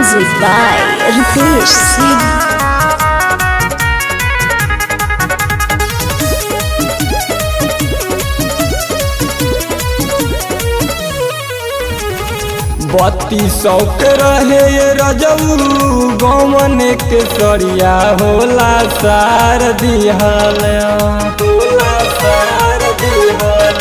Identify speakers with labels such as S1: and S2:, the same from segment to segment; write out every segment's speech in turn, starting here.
S1: Music by Ritesh Singh.
S2: बत्ती सौ के रहे ये रजऊ गौवन के सरिया होला सार दिहल होला सार दिहल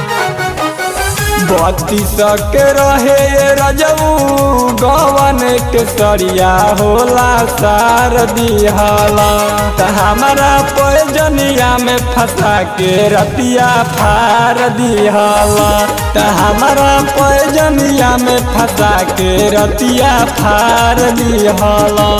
S2: बत्ती सौ के रहे ये रजऊ गौवन के सरिया होला सार दिहला त हमारा पैजनिया में फंसा के रतिया फार दिहला त हमारा पैजनिया में फंसा के रतिया फार दिहला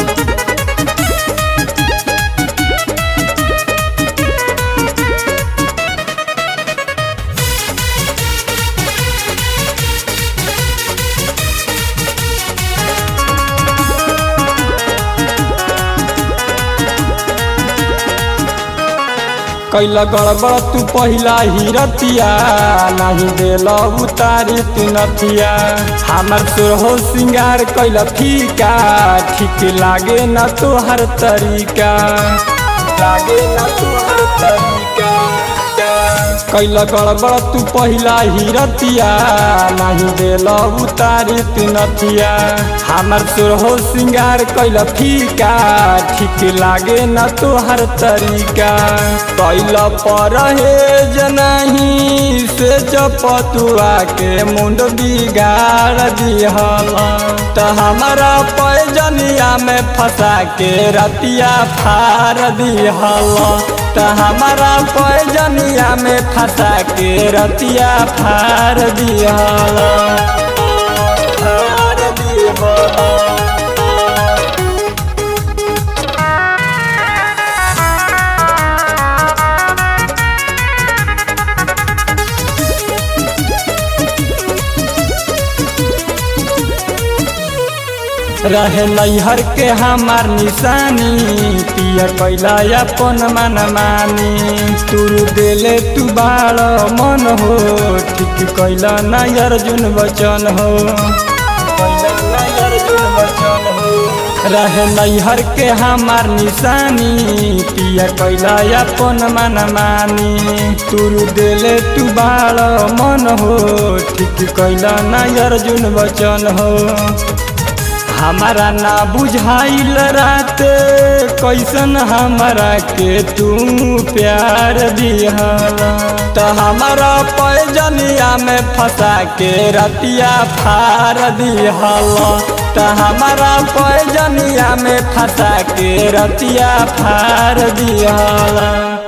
S2: कैला गड़बड़ तू पहिला ही रतिया नहीं देला उतारी तू नथिया हमर तोर हो सिंगार कैला फीका ठीक लागे न तोहर तरीका लागे न तोहर तरीका कैला गड़बड़ तू पहिला ही रतिया नहीं देला उतारी तू नथिया हमर तोर हो सिंगार कैला फीका ठीक लागे न तोहर तरीका कैला पर हे नहीं से जपतुआ के मुंड बिगाड़ दिहला त हमारा पैजनिया में फंसा के रतिया फार दिहला त हमारा पैजनिया में फंसा के रतिया फार दिहला फार दिहला रहे नैहर के हमार निशानी पिया कैला अपन मन मानी तुरु देले तू बाड़ मन हो ठीक कैला ना अर्जुन वचन हो कैला ना अर्जुन वचन हो रहे नैहर के हमार निशानी पिया कैला अपन मन मानी तुरु देले तू बाड़ मन हो ठीक कैला ना अर्जुन वचन हो हमारा ना बुझाइल रात कैसन हमारा के तू प्यार दिहला त हमारा पैजनिया में फंसा के रतिया फार दिहला त हमारा पैजनिया में फंसा के रतिया फार दिहला